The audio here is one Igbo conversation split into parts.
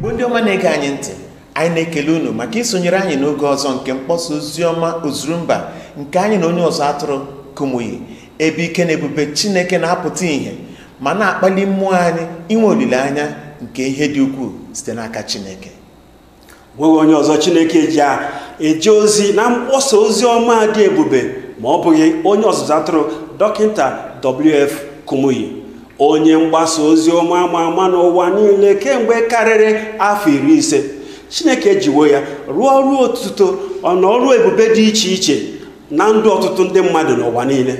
igbo ndị ọma na-ege anyị ntị anyị na-ekele unu maka isonyere anyị n'oge ọzọ nke mkpọsa oziọma ozurumba nke anyị na onye ọzọ atụrụ kụmụyi ebe ike na ebube chineke na-apụta ìhè ma na-akpali mmụọ anyị inwe olileanya nke ihe dị ukwuu site n'aka chineke nweghị onye ọzọ chineke ji a eje ozi na mkpọsa ozi ọma dị ebube ma ọ bụghị onye ọzụzụ atụrụ dọkịta wf kumuyi onye mgbasa ozi ọma ama ama n'ụwa niile kemgbe karịrị afọ iri ise chineke jiwo ya rụọ ọrụ otuto ọna ọrụ ebube dị iche iche na ndụ ọtụtụ ndị mmadụ n'ụwa niile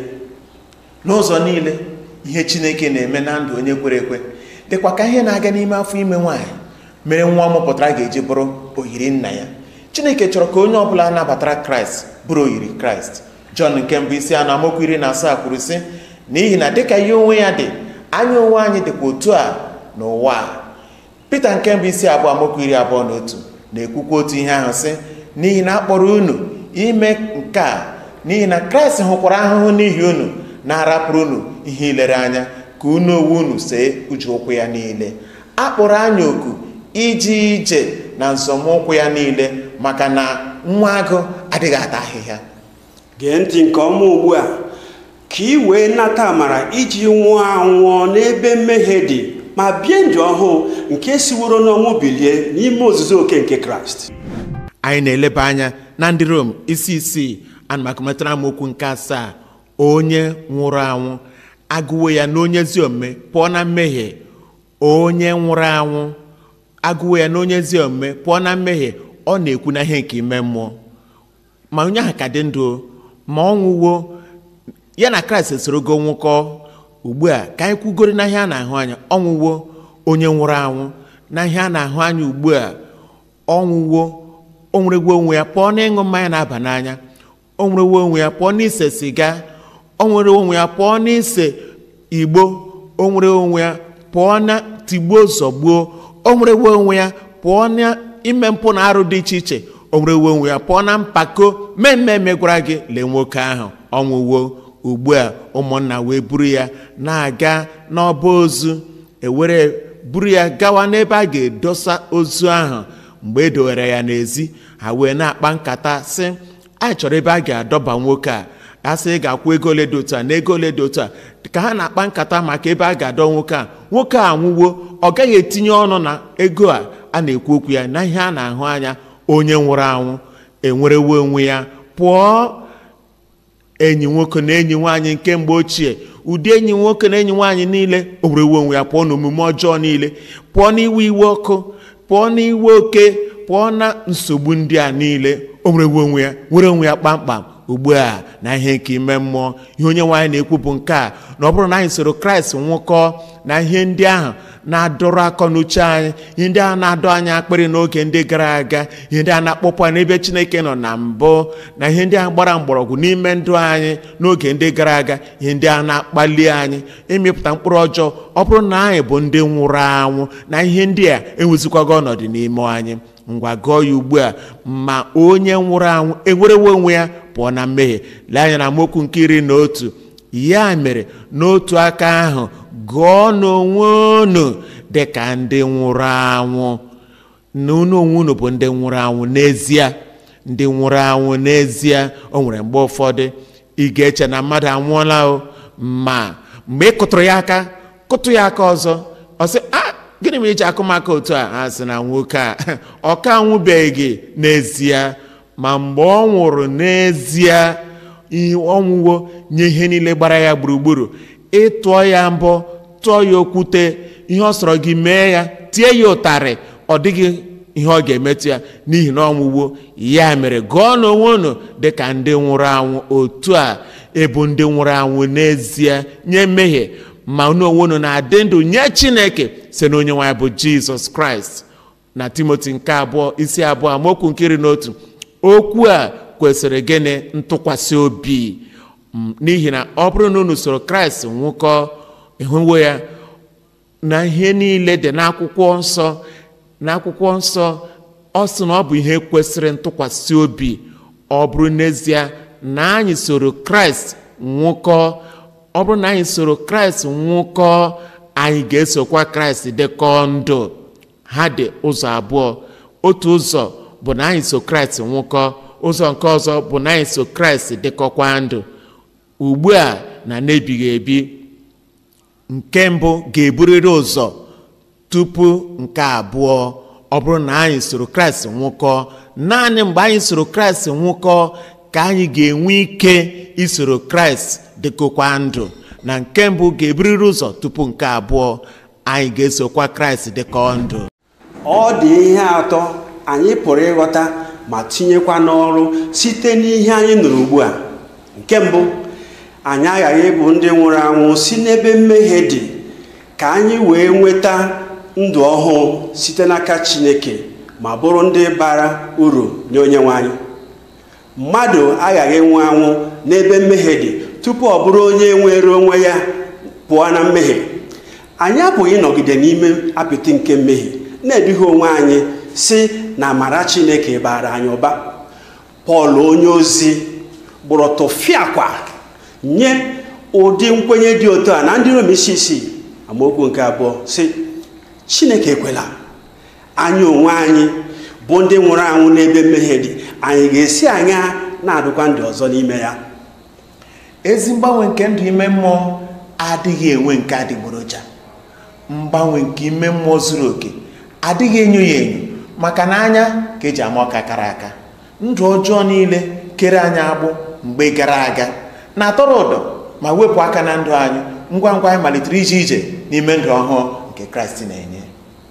n'ụzọ niile ihe chineke na-eme na ndụ onye kwere ekwe dịkwa ka ihe na-aga n'ime afọ ime nwaanyị mere nwa ọ mụpụtara ga-eji bụrụ oyiri nna ya chineke chọrọ ka onye ọbụla nabatara kraịst bụrụ oyiri kraịst jọn nke mbụ isi anọ amaokwu iri na asaa kwuru sị n'ihi na dịka ihe onwe ya dị anya onwe anyị dịkwa otu a n'ụwa a pita nke mbụ isi abụọ amaokwu iri abụọ na otu na-ekwukwa otu ihe ahụ sị n'ihi na a kpọrọ unu ime nke a n'ihi na kraịst hụkwara ahụhụ n'ihi unu na-arapụrụ unu ihe ilere anya ka unu onwe unu see uche ụkwụ ya niile a kpọrọ anyị oku ije ije na nzọmụkwụ ya niile maka na nwa agụ adịghị ata ahịhịa gee ntị nke ọma ugbu a ka ị wee nata amara iji nwụọ anwụọ n'ebe mmehie dị ma bie ndụ ọhụụ nke siworo n'ọnwụ bilie n'ime ozuzo oke nke kraịst anyị na-eleba anya na ndị rom isi isii anamakometara amaokwu nke asaa onye nwụrụ anwụ agụwo ya na onye ezi omume pụọ na mmehie onye nwụrụ anwụ agụwo ya na onye ezi omume pụọ na mmehie ọ na-ekwu na ihe nke ime mmụọ ma onye ahụ ka dị ndụ ma ọ nwụwo ya na kraịst esorogo nwụkọ ugbu a ka anyị kwugoro na ihe a na-ahụ anya ọnwụwo onye nwụrụ anwụ na ihe a na-ahụ anya ugbu a ọnwụwo o nwerewo onwe ya pụọ na ịṅụ mmanya na-aba n'anya o nwerewo onwe ya pụọ n'ise siga o nwere onwe ya pụọ n'ise igbo o nwere onwe ya pụọ na tigbuo zọgbuo o nwerewo onwe ya pụọ na ime mpụ na arụ dị iche iche o nwerewo onwe ya pụọ na mpako mmemme megwara gị lee nwoke ahụ ọnwụwo ugbu a ụmụnna wee buru ya na-aga n'ọba ozu ewere buru ya gawa n'ebe a ga-edosa ozu ahụ mgbe e dowere ya n'ezi ha wee na-akpa nkata sị anyị chọrọ ebe a ga-adọba nwoke a a sị ị ga-akwụ ego ole dị otu a na ego ole dị otu a ka ha na-akpa nkata maka ebe a ga-adọ nwoke a nwoke a nwụwo ọ gaghị etinye ọnụ na ego a a na-ekwu okwu ya na ihe a na-ahụ anya onye nwụrụ anwụ enwerewo onwe ya pụọ enyi nwoke na enyi nwaanyị nke mgbe ochie ụdị enyi nwoke na enyi nwaanyị niile o werewo onwe ya pụọ n'omume ọjọọ niile pụọ n'iwe iwe ọkụ pụọ n'iwe oke pụọ na nsogbu ndị a niile o werewo onwe ya were onwe ya kpamkpam ugbu a na ihe nke ime mmụọ ihe onye nwaanyị na-ekwu bụ nke a na ọ bụrụ na anyị soro kraịst nwụkọ na ihe ndị ahụ na-adọrọ akọ n'uche anyị ihe ndị ahụ na-adọ anyị akpịrị n'oge ndị gara aga ihe ndị a na-akpọpụ anyị n'ebe chineke nọ na mbụ na ihe ndị ahụ gbara mgbọrọgwụ n'ime ndụ anyị n'oge ndị gara aga ihe ndị ahụ na-akpali anyị ịmịpụta mkpụrụ ọjọọ ọ bụrụ na anyị bụ ndị nwụrụ anwụ na ihe ndị a enwezikwago ọnọdụ n'ime anyị ngwa gụọ ya ugbu a ma onye nwụrụ anwụ enwerewo onwe ya pụọ na mmehie lee anya na amaokwu nke iri na otu ya mere n'otu aka ahụ gụọ n'onwe unu dị ka ndị nwụrụ anwụ na unu onwe unu bụ ndị nwụrụ anwụ n'ezie ndị nwụrụ anwụ n'ezie o nwere mgbe ụfọdụ ị ga-eche na mmadụ anwụọla o ma mgbe ị kụtụrụ ya aka kụtụ ya aka ọzọ ọ sị a gịnị mere iji akụmaka otu a ha sị na nwoke a ọ ka anwụbeghị n'ezie ma mgbe ọ nwụrụ n'ezie ihe ọnwụwo nye ihe niile gbara ya gburugburu ịtụọ ya mbọ tụọ ya okwute ihe ọ sọrọ gị mee ya tie ya ụtarị ọ dịghị ihe ọ ga-emetụ ya n'ihi na ọnwụwo ya mere gụọ n'onwe unu dị ka ndị nwụrụ anwụ otu a ebu ndị nwụrụ anwụ n'ezie nye mmehie ma unu onwe unu na-adị ndụ nye chineke si na onye nwaanyị bụ jizọs kraịst na timoti nke abụọ isi abụọ amaokwu nke iri na otu okwu a kwesịrị gịnị ntụkwasị obi n'ihi na ọ bụrụ na unu soro kraịst nwụkọ ịhụwo ya na ihe niile dị n'akwụkwọ nsọ n'akwụkwọ nsọ ọ sị na ọ bụ ihe kwesịrị ntụkwasị obi ọ bụrụ n'ezie na anyị soro kraịst nwụkọ ọ bụrụ na anyị soro kraịst nwụkọ anyị ga-esokwa kraịst dịkọ ndụ ha dị ụzọ abụọ otu ụzọ bụ na anyị so kraịst nwụkọ ụzọ nke ọzọ bụ na anyị so kraịst dịkọkwa ndụ ugbu a na n'ebighị ebi nke mbụ ga-eburịrị ụzọ tupu nke abụọ ọ bụrụ na anyị soro kraịst nwụkọ naanị mgbe anyị soro kraịst nwụkọ ka anyị ga-enwe ike isoro kraịst dịkọkwa ndụ na nke mbụ ga-eburịrị ụzọ tupu nke abụọ anyị ga-esokwa kraịst dịkọ ndụ ọ dị ihe atọ anyị pụrụ ịghọta ma tinyekwa n'ọrụ site n'ihe anyị nụrụ ugbu a nke mbụ anyị aghaghị ịbụ ndị nwụrụ anwụ si n'ebe mmehie dị ka anyị wee nweta ndụ ọhụụ site n'aka chineke ma bụrụ ndị bara uru nye onye nwe anyị mmadụ aghaghị ịnwụ anwụ n'ebe mmehie dị tupu ọ bụrụ onye nwere onwe ya pụọ na mmehie anyị apụghị ịnọgide n'ime apịtị nke mmehie na-eduhie onwe anyị si na amara chineke bara anyị ụba pọl onye ozi gbụrụ tụfiakwa nye ụdị nkwenye dị otu a na ndị rom isi isii amaokwu nke abụọ si chineke ekwela anyị onwe anyị bụ ndị nwụrụ anwụ n'ebe mmehie dị anyị ga-esi anya na-adụkwa ndụ ọzọ n'ime ya ezi mgbanwe nke ndụ ime mmụọ adịghị enwe nke adịgboroja mgbanwe nke ime mmụọ zuru oke adịghị enyo ya enyo maka na anya ka eji ama ọka kara aka ndụ ọjọọ niile kere anyị agbụ mgbe gara aga na-atọrọ ụdọ ma wepụ aka na ndụ anyị ngwa ngwa anyị malitere ije ije n'ime ndụ ọhụụ nke kraịst na-enye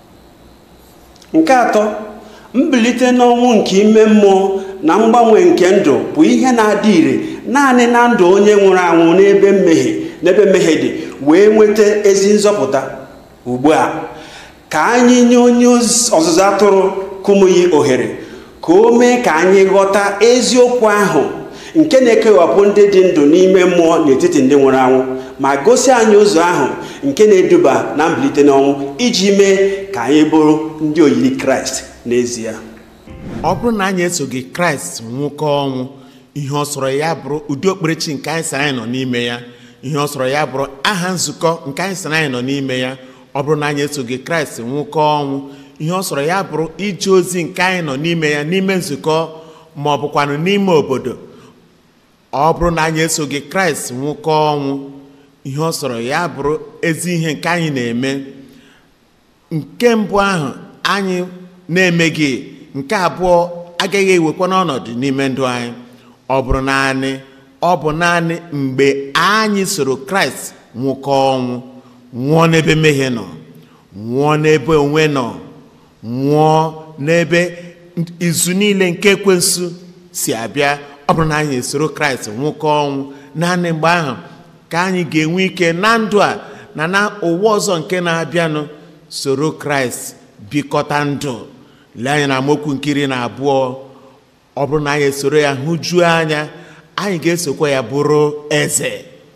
nke atọ mbilite n'ọnwụ nke ime mmụọ na mgbanwe nke ndụ bụ ihe na-adị ire naanị na ndụ onye nwụrụ anwụ n'ebe mmehie n'ebe mmehie dị wee nweta ezi nzọpụta ugbu a ka anyị nye onye ọzụzụ atụrụ kụmụyi ohere ka o mee ka anyị ghọta eziokwu ahụ nke na-ekewapụ ndị dị ndụ n'ime mmụọ n'etiti ndị nwụrụ anwụ ma gosi anyị ụzọ ahụ nke na-eduba na mbilite n'ọnwụ iji mee ka anyị bụrụ ndị oyiri kraịst n'ezie ọ bụrụ na anyị esoghị kraịst nwụkọ ọnwụ ihe ọ sọrọ ya bụrụ ụdị okpukperechi nke anyị sị anyị nọ n'ime ya ihe ọ sọrọ ya bụrụ aha nzukọ nke anyị sị anyị nọ n'ime ya ọ bụrụ na anyị esoghị kraịst nwụkọ ọnwụ ihe ọ sọrọ ya bụrụ ije ozi nke anyị nọ n'ime ya n'ime nzukọ ma ọ bụkwanụ n'ime obodo ọ bụrụ na anyị esoghị kraịst nwụkọ ọnwụ ihe ọ sọrọ ya bụrụ ezi ihe nke anyị na-eme nke mbụ ahụ anyị na-emeghị nke abụọ agaghị ewekwa n'ọnọdụ n'ime ndụ anyị ọ bụrụ naanị ọ bụ naanị mgbe anyị soro kraịst nwụkọ ọnwụ nwụọ n'ebe mmehie nọ nwụọ n'ebe onwe nọ nwụọ n'ebe izu niile nke ekwensu si abịa ọ bụrụ na anyị esoro kraịst nwụkọ ọnwụ naanị mgbe ahụ ka anyị ga-enwe ike na ndụ a na na ụwa ọzọ nke na-abịanụ soro kraịst bikọta ndụ lee anya na amaokwu nkiri na abụọ ọ bụrụ na anyị esoro ya hụjuo anya anyị ga-esokwa ya bụrụ eze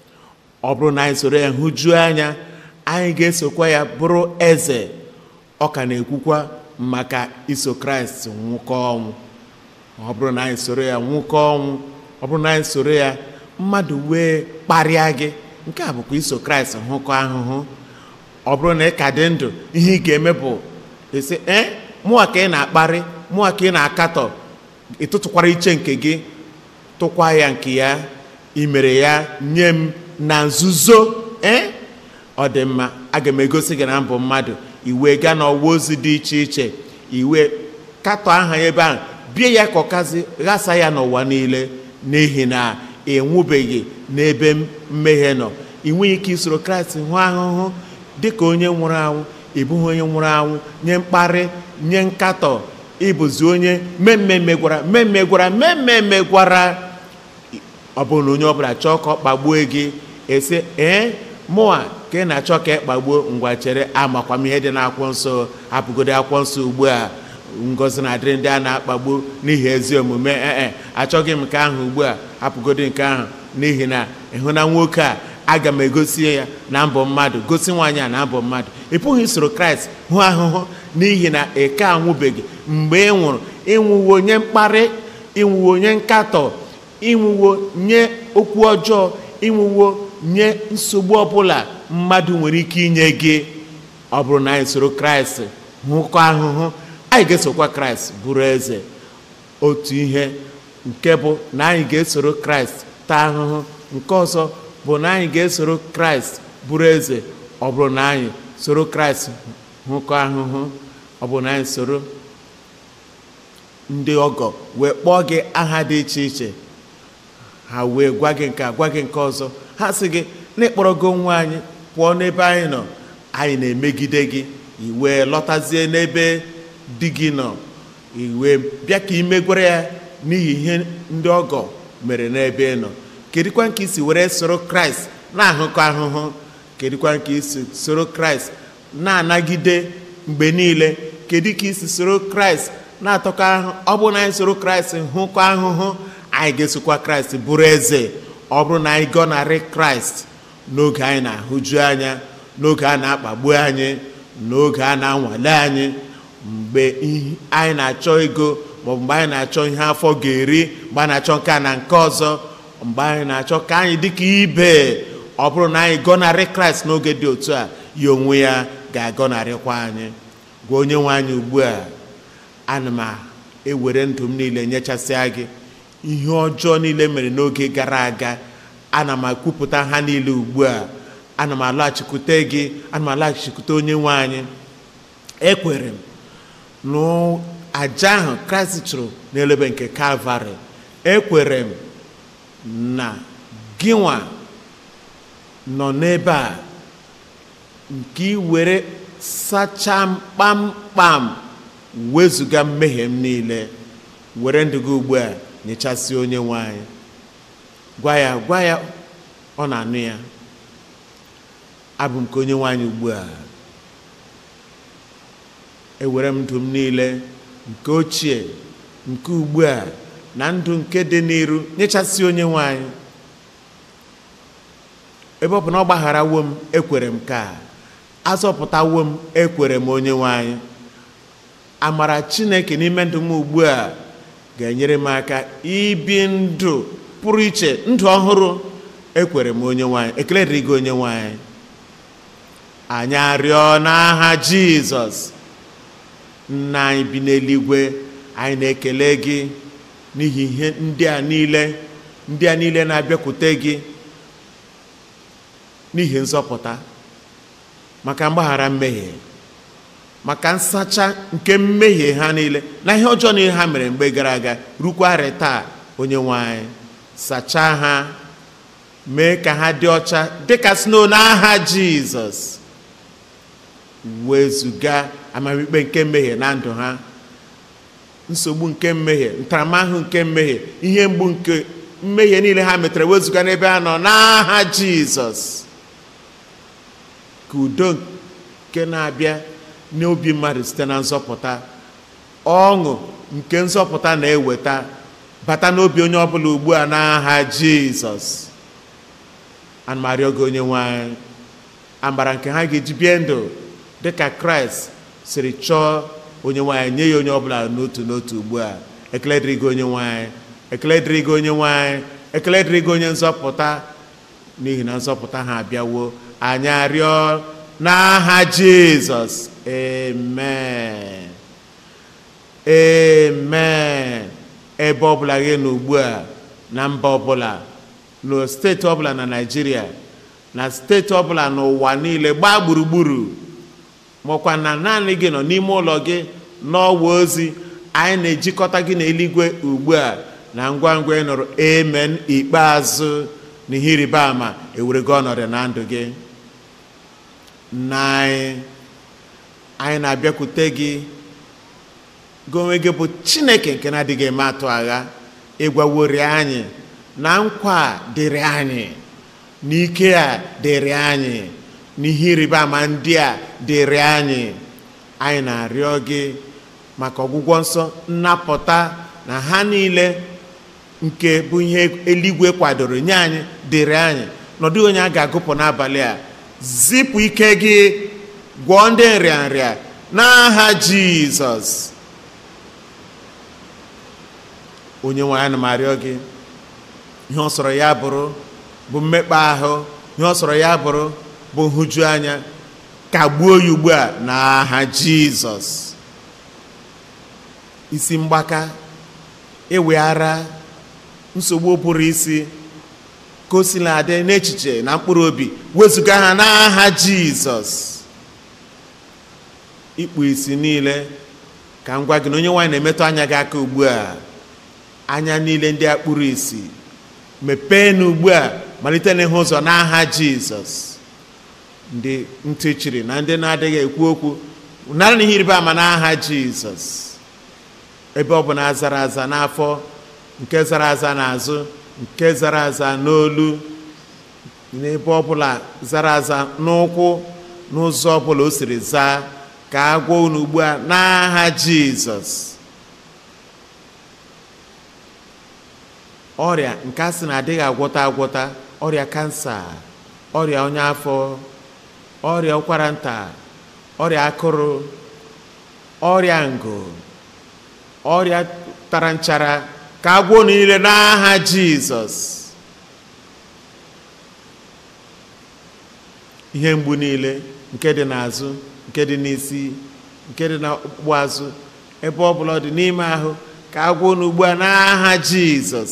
ọ bụrụ na anyị soro ya hụjuo anya anyị ga-esokwa ya bụrụ eze ọ ka na-ekwukwa maka iso kraịst nwụkọ ọnwụ ọ bụrụ na anyị soro ya nwụkọ ọnwụ ọ bụrụ na anyị soro ya mmadụ wee kparịa gị nke a bụkwa iso kraịst hụkọ ahụhụ ọ bụrụ na ị ka dị ndụ ihe ị ga-eme bụ esi ee mụa ka ị na-akparị mụa ka ị na-akatọ ịtụtụkwara iche nke gị tụkwa ya nke ya imere ya nye m na nzuzo ee ọ dị mma aga m egosi gị na mbụ mmadụ iwe gaa n'ọwa ozi dị iche iche iwe katọ aha ya ebe ahụ bie ya ka ọkazi ghasa ya n'ụwa niile n'ihi na enwubeghị n'ebe mmehie nọ ị nweghị ike isoro kraịst hụ ahụhụ dị ka onye nwụrụ anwụ ịbụghị onye nwụrụ anwụ nye mkparị nye nkatọ ịbụzi onye mmemme gwara mmemme gwara mmemme gwara ọ bụrụ na onye ọbụla chọọ ka ọ kpagbuo gị esi ee mụa ka ị na-achọ ka ị kpagbuo ngwa chere amakwa m ihe dị n'akwụkwọ nsọ hapụgodi akwụkwọ nsọ ugbu a ngozi na-adịrị ndị a na-akpagbu n'ihi ezi omume ee achọghị m nke ahụ ugbu a hapụgodi nke ahụ n'ihi na ịhụ na nwoke a aga m egosi ya na mbọ mmadụ gosi nwaanyị a na mbọ mmadụ ị pụghị isoro kraịst hụ ahụhụ n'ihi na ị ka anwụbeghị mgbe ị nwụrụ ịnwụwo nye mkparị ịnwụwo nye nkatọ ịnwụwo nye okwu ọjọọ ịnwụwo nye nsogbu ọbụla mmadụ nwere ike inye gị ọ bụrụ na anyị soro kraịst hụkọ ahụhụ anyị ga-esokwa kraịst bụrụ eze otu ihe nke bụ na anyị ga-esoro kraịst taa ahụhụ nke ọzọ bụ na anyị ga-esoro kraịst bụrụ eze ọ bụrụ na anyị soro kraịst hụkọ ahụhụ ọ bụ na anyị soro ndị ọgọ wee kpọọ gị aha dị iche iche ha wee gwa gị nke a gwa gị nke ọzọ ha sị gị na ịkpọrọgo nwa anyị pụọ n'ebe anyị nọ anyị na-emegide gị iwee lọtazie n'ebe di gị nọ iwee bịa ka imegwere ya n'ihi ihe ndị ọgọ mere n'ebe ị nọ kedụkwa nke isi were soro kraịst na-ahụkọ ahụhụ kedụkwa nke isi soro kraịst na-anagide mgbe niile kedu ka isi soro kraịst na-atọkọ ahụ ọ bụrụ na anyị soro kraịst hụkọ ahụhụ anyị ga-esokwa kraịst bụrụ eze ọ bụrụ na anyị gọnarị kraịst n'oge anyị na-ahụju anya n'oge a na-akpagbu anyị n'oge a na-anwale anyị mgbe anyị na-achọ ego maọbụ mgbe anyị na-achọ ihe afọ ga-eri mgbe anyị na-achọ nke a na nke ọzọ mgbe anyị na-achọ ka anyị dịka ibe ọ bụrụ na anyị gọnarị kraịst n'oge dị otu a ya onwe ya ga-agọnarịkwa anyị gwa onye nwe anyị ugbu a ana m ewere ndụ m niile nyechasịa gị ihe ọjọọ niile mere n'oge gara aga ana m ekwupụta ha niile ugbu a ana m alaghachikwute gị ana m alaghachikwute onye nwe anyị ekwere m n'aja ahụ kraịst chụrụ n'elebe nke kalvarị ekwere m na gịnwa nọ n'ebe a nke ị were sachaa m kpamkpam wezụga mmehie m niile were ndụ gị ugbu a nyechasị onye nwe anyị gwa ya gwa ya ọ na-anụ ya abụ m ka onye nwe anyị ugbu a ewere m ndụ m niile nke ochie nke ugbu a na ndụ nke dị n'iru nyechasị onye nwe anyị ebe ọ bụ na ọ gbagharawo m ekwere m ka azọpụtawo m ekwere m onye nwe anyị amara chineke n'ime ndụ m ugbu a ga-enyere m aka ibi ndụ pụrụ iche ndụ ọhụrụ ekwere m onye nwanyị ekele dịrị gị onye nwanyị anyị arịọ n'aha jizọs nna anyị bi n'eluigwe anyị na-ekele gị n'ihi ihe ndị a niile ndị a niile na-abịakwute gị n'ihi nzọpụta maka mgbaghara mmehie maka nsacha nke mmehie ha niile na ihe ọjọọ niile ha mere mgbe gara aga rukwarị taa onye nwe anyị sachaa ha mee ka ha dị ọcha dịka snow n'aha jizọs wezụga amamikpe nke mmehie na ndụ ha nsogbu nke mmehie ntaramahụhụ nke mmehie ihe mgbu nke mmehie niile ha metara wezụga n'ebe ha nọ n'aha jizọs ka udo nke na-abịa n'obi mmadụ site na nzọpụta ọṅụ nke nzọpụta na-eweta bata n'obi onye ọbụla ugbu a n'aha jizọs ana m arịọ gị onye nwanyị amara nke ha ga-eji bie ndụ dịka kraịst siri chọọ onye nwanyị nye ya onye ọbụla n'otu n'otu ugbu a ekele dịrị gị onye nwanyị ekele dịrị gị onye nwanyị ekele dịrị gị onye nzọpụta n'ihi na nzọpụta ha abịawo anyị arịọ n'aha jizọs amen amen ebe ọbụla gị nọ ugbu a na mba ọbụla na steeti ọbụla na naijiria na steeti ọbụla n'ụwa niile gbaa gburugburu makwa na naanị gị nọ n'ime ụlọ gị n'ọwa ozi anyị na-ejikọta gị n'eluigwe ugbu a na ngwa ngwa ị nụrụ amen ikpeazụ na ihe ịrịba ama ewere gị ọnọdụ na ndụ gị nna anyị anyị na-abịakwute gị gị onwe gị bụ chineke nke na-adịghị eme atụ agha ịgwawori anyị na nkwa a dịrị anyị n'ike a dịrị anyị n'ihe ịrịba ama ndị a dịrị anyị anyị na-arịọ gị maka ọgwụgwọ nsọ nnapụta na ha niile nke bụ ihe eluigwe kwadoro nye anyị dịrị anyị nọdụ onye a ga-agụpụ n'abalị a zipụ ike gị gwọọ ndị nrịanrịa n'aha jizọs onye nwe anyị na m arịọ gị ihe ọ sọrọ ya bụrụ bụ mmekpa ahụ ihe ọ sọrọ ya bụrụ bụ nhụju anya kagbuo ya ugbu a n'aha jizọs isi mgbaka eweghara nsogbu pụrụ isi ka o sila adị n'echiche na mkpụrụ obi wezụga ha n'aha jizọs ikpu isi niile ka m gwa gị na onye nwaanyị na-emetụ anya gị aka ugbu a anya niile ndị a kpụrụ isi mepee na ugbu a malite n'ịhụ ụzọ n'aha jizọs ndị ntị chiri na ndị na-adịghị ekwu okwu nara na ihe ịrịba ama n'aha jizọs ebe ọ bụ na azara aza n'afọ nke zara aza n'azụ nke zara aza n'olu n'ebe ọbụla zara aza n'ụkwụ n'ụzọ ọbụla o siri zaa ka a gwa unu ugbu a n'aha jizọs ọrịa nke a sị na adịghị agwọta agwọta ọrịa kansa ọrịa ọnya afọ ọrịa ụkwara nta ọrịa akụrụ ọrịa ngụ ọrịa tara nchara ka a gwọọ niile n'aha jizọs ihe mgbu niile nke dị n'azụ nke dị n'isi nke dị n'ọkpụkpụ azụ ebe ọ bụla ọ dị n'ime ahụ ka a gwọọ unu ugbu a n'aha jizọs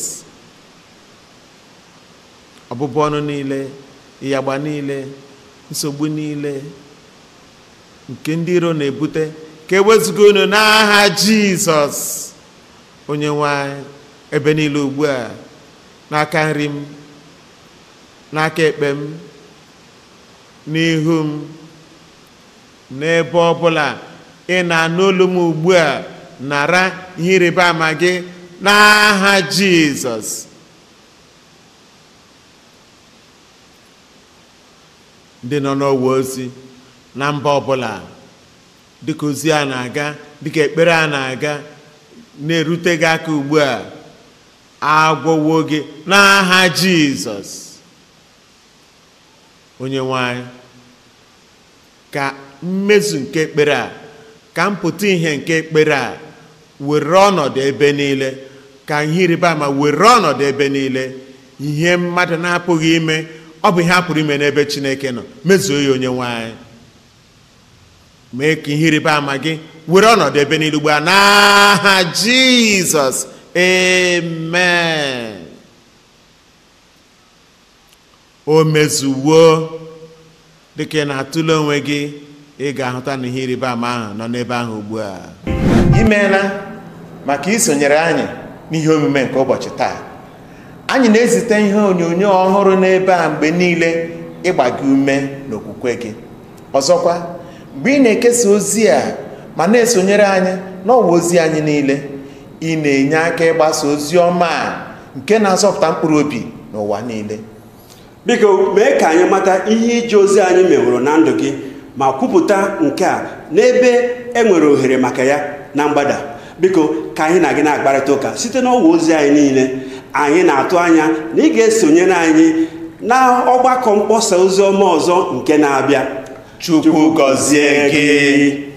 ọbụbụ ọnụ niile ịyagba niile nsogbu niile nke ndị iro na-ebute ka ewezụga unu n'aha jizọs onye nwanyị ebe niile ugbu a n'aka nri m n'aka ekpe m n'ihu m n'ebe ọbụla ị na-anụ olu m ugbu a nara ihe ịrịba ama gị n'aha jizọs ndị nọ n'ọwa ozi na mba ọbụla dịka ozi a na-aga dịka ekpere a na-aga na-erute gị aka ugbu a agwọwo gị n'aha jizọs onye nwanyị ka mmezu nke ekpere a ka mpụta ihe nke ekpere a were ọnọdụ ebe niile ka ihe ịrịba ama were ọnọdụ ebe niile ihe mmadụ na-apụghị ime ọ bụ ihe a pụrụ ime n'ebe chineke nọ mezuo ya onye nwanyị mee ka ihe ịrịba ama gị were ọnọdụ ebe niile ugbu a n'aha jizọs amen o mezuwo dịka ị na-atụle onwe gị ị ga-ahụta na ihe ịrịba ama ahụ nọ n'ebe ahụ ugbu a imeela maka isonyere anyị n'ihe omume nke ụbọchị taa anyị na-ezite ihe onyonyo ọhụrụ n'ebe a mgbe niile ịgba gị ume n'okwukwe gị ọzọkwa mgbe ị na-ekesa ozi a ma na-esonyere anyị n'ọwa ozi anyị niile ị na-enye aka ịgbasa ozi ọma a nke na-azọpụta mkpụrụ obi n'ụwa niile biko mee ka anyị mata ihe ije ozi anyị meworo na ndụ gị ma kwupụta nke a n'ebe e nwere ohere maka ya na mgbada biko ka anyị na gị na-akparịta ụka site n'ọwa ozi anyị niile anyị na-atụ anya na ị ga-esonyere anyị na ọgbakọ mkpọsa ozi ọma ọzọ nke na-abịa chukwu gọzie gị